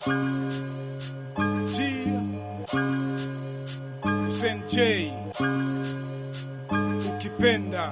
J ukipenda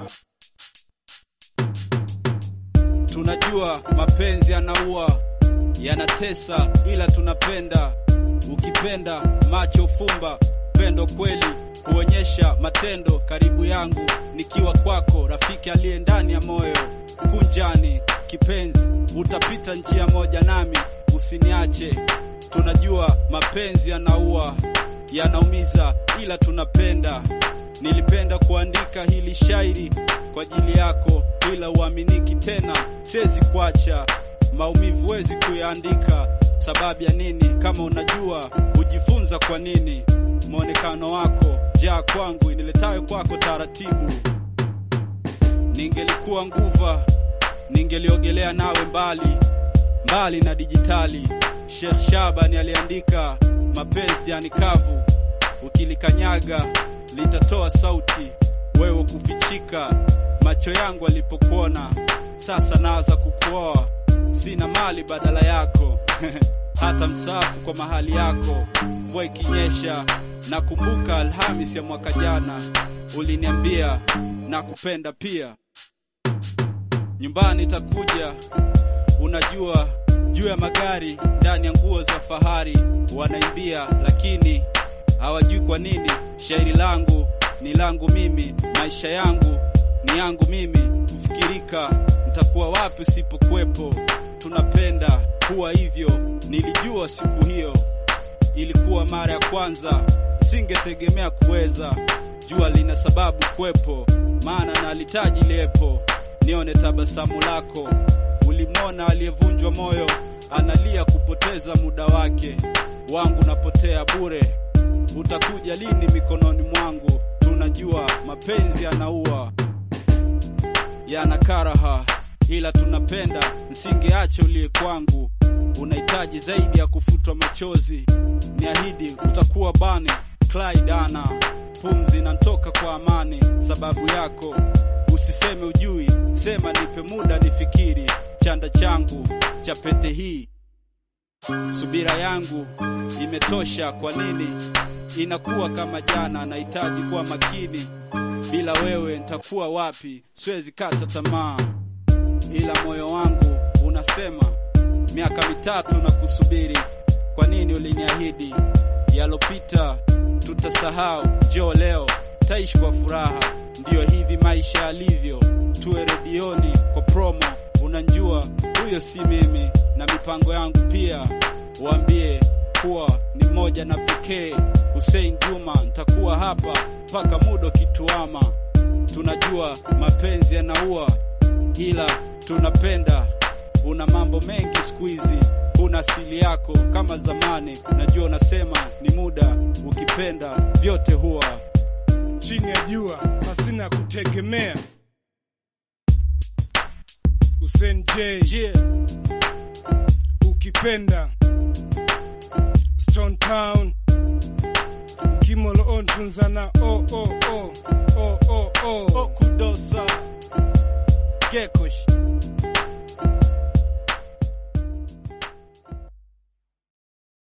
Tunajua mapenzi yanaua, yanatesa, ila tunapenda. Ukipenda macho fumba, pendo kweli huonyesha matendo. Karibu yangu nikiwa kwako, rafiki aliye ndani ya moyo. Kunjani kipenzi, utapita njia moja nami, usiniache. Tunajua mapenzi yanaua, yanaumiza, ila tunapenda. Nilipenda kuandika hili shairi kwa ajili yako, ila uaminiki tena, siwezi kuacha. Maumivu wezi kuyaandika, sababu ya nini? Kama unajua hujifunza kwa nini. Mwonekano wako jaa kwangu, iniletayo kwako taratibu. Ningelikuwa nguva, ningeliogelea nawe mbali mbali na dijitali. Sheikh Shabani aliandika, mapenzi yani kavu, ukilikanyaga litatoa sauti, wewe kufichika. Macho yangu alipokuona, sasa naanza kukuoa, sina mali badala yako hata msafu kwa mahali yako. Mvua ikinyesha, nakumbuka Alhamis ya mwaka jana, uliniambia nakupenda pia. Nyumbani takuja, unajua juu ya magari, ndani ya nguo za fahari wanaimbia, lakini hawajui kwa nini shairi langu ni langu mimi, maisha yangu ni yangu mimi. Kufikirika nitakuwa wapi usipokuwepo? Tunapenda kuwa hivyo, nilijua siku hiyo ilikuwa mara ya kwanza, singetegemea kuweza. Jua lina sababu kwepo, maana nalitaji liepo. Nione tabasamu lako, ulimwona aliyevunjwa moyo analia kupoteza muda wake, wangu napotea bure. Utakuja lini mikononi mwangu? Tunajua mapenzi yanaua, yana karaha, ila tunapenda. Msingeache uliye kwangu, unahitaji zaidi ya kufutwa machozi. Niahidi utakuwa bane Clyde ana pumzi nantoka kwa amani, sababu yako. Usiseme ujui, sema nipe muda nifikiri. Chanda changu cha pete hii, subira yangu imetosha. Kwa nini inakuwa kama jana? Nahitaji kuwa makini, bila wewe nitakuwa wapi? Siwezi kata tamaa, ila moyo wangu unasema miaka mitatu na kusubiri. Kwa nini uliniahidi yalopita tutasahau? Njoo leo taishi kwa furaha, ndiyo hivi maisha yalivyo. Tuwe redioni kwa promo, unanjua huyo si mimi na mipango yangu pia. Waambie kuwa ni moja na pekee, Hussein Juma, nitakuwa hapa mpaka muda kituama. Tunajua mapenzi yanaua, ila tunapenda. Una mambo mengi siku hizi, una asili yako kama zamani. Najua unasema ni muda, ukipenda vyote huwa chini ya jua pasina kutegemea. Hussein J yeah. ukipenda Stone Town Kimolo on tunzana oh oh oh oh oh oh Okudosa Gekosh